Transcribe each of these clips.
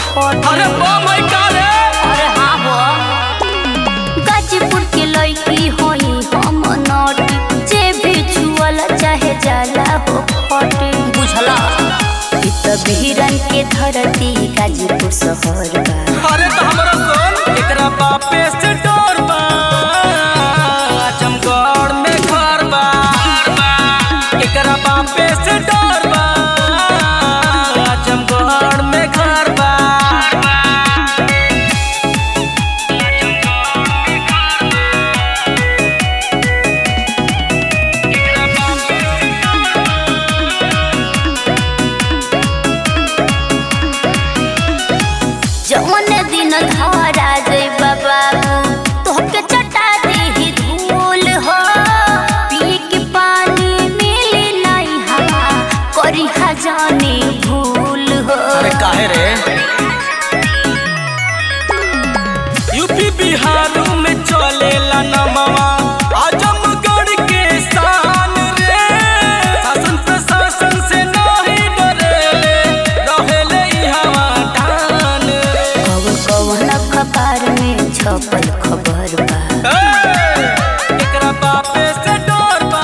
फटे अरे बम है का रे अरे हाँ हो गाजीपुर के लड़की होई हम नटी जे भी छुअल चाहे जाला हो फटे बुझला ई त बिहरन के धरती गाजीपुर शहर बा अरे तो हमरा सुन एकरा बापे से डर बा आजमगढ़ में घर बा एकरा बापे से डर बा आजमगढ़ में घर बा जौन दिन धरा जइबा बाबू तोहके चटा देही धूल हो पी के पानी मिली नहीं हवा करी जानी भूल हो अरे काहे रे यूपी बिहार में चलेला नमवा आजमगढ़ के शान रे शासन प्रशासन से नहीं डरेले रहेले इहाँ टान कवन कवन अखबार में छपल खबर बा ए, एकरा बापे से डर बा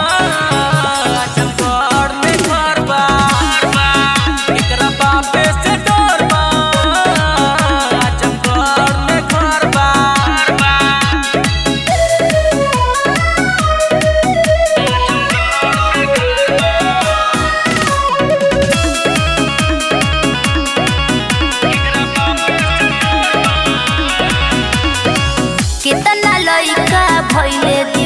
आजमगढ़ में घर बा एकरा बापे से डर बा आजमगढ़ में घर बा कितना लइका भइले